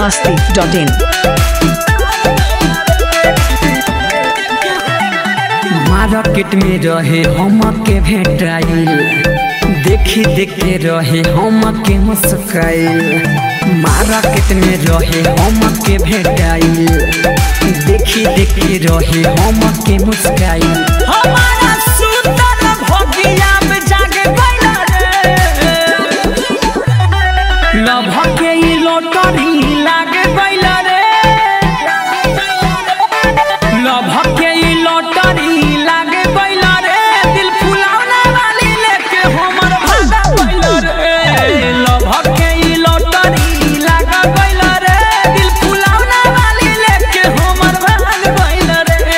masti.in market में रहे हम के भेटाइल देखी देखे रहे हम के मुस्काइल मार्केट में रहे हम के भेटाइल देखी देखे रहे हम के मुस्काइल हमारा सुंदर भगिया में जागे गइल रे लभ के ई लॉटरी लागे गइल रे लभ के ई लॉटरी लागे गइल रे दिल फुलावना वाली लेके हमर भागा गइल रे लभ के ई लॉटरी लागे गइल रे दिल फुलावना वाली लेके हमर भाग गइल रे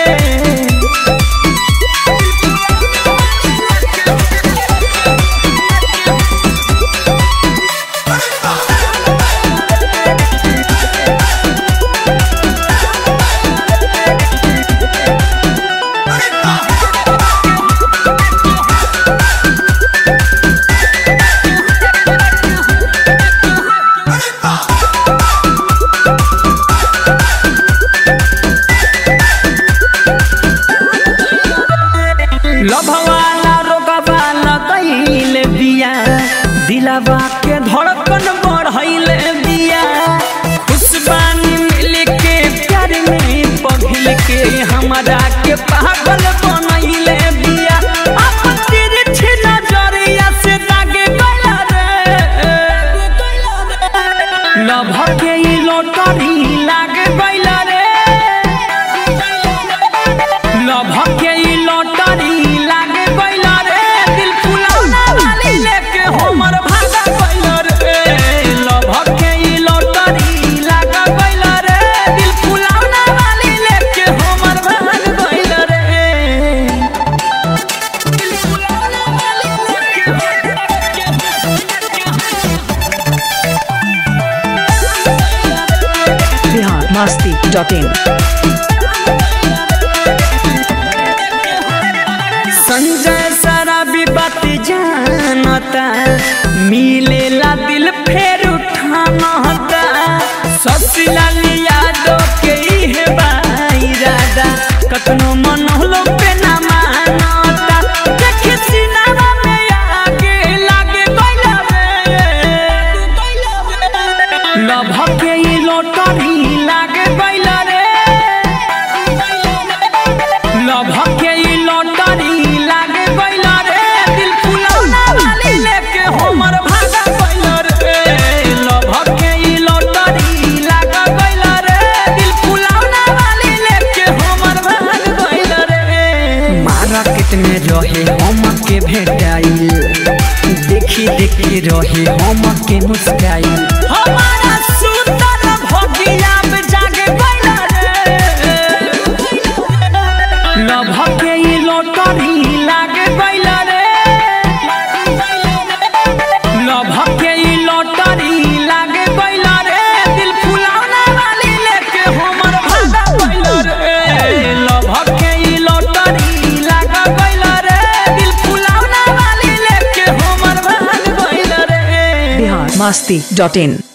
लभवाला रोगवाला कैले बिया दिलावा के धड़कन बढ़ैले बिया खुशबानी मिल के प्यार में पघिल के हमरा के पागल बनैले बिया अपन तिरछी नजरिया से दागे गया रे लभ के ई लॉटरी लागे गइला रे लभ के ई लॉटरी लागे गइला रे दिल फुलावना वाली लेके हमर भागा गइला रे लभ के ई लॉटरी लागे गइला रे दिल फुलावना वाली लेके हमर भाग गइला रे दिल फुलावना वाली Bihar masti.in संजय शराबी बात जानता मिलेला दिल फेर उठानता ससलाल यादव के इहे बाईरादा कतनो मन होलो पे ना मानता देखे सिनेमा में आगे लागे गइला रे लभ के ई लॉटरी लागे गइला रे लभ के ई लॉटरी लागे गइल रे दिल फुलौना वाली लेके हमर भागा गइल रे लभ के ई लॉटरी लागे गइल रे दिल फुलौना वाली लेके हमर भाग गइल रे मार्केट में रहे हम के भेटाइल देखी देखी रहे हम के मुस्काइल हमारा सुंदर भगिया में जागे गइल रे लभ के ई लॉटरी लागे गइल रे लभ के ई लॉटरी लागे गइल रे दिल फुलावना वाली लेके हमर भागा गइल रे लभ के ई लॉटरी लागे गइल रे दिल फुलावना वाली लेके हमर भाग गइल रे Bihar masti.in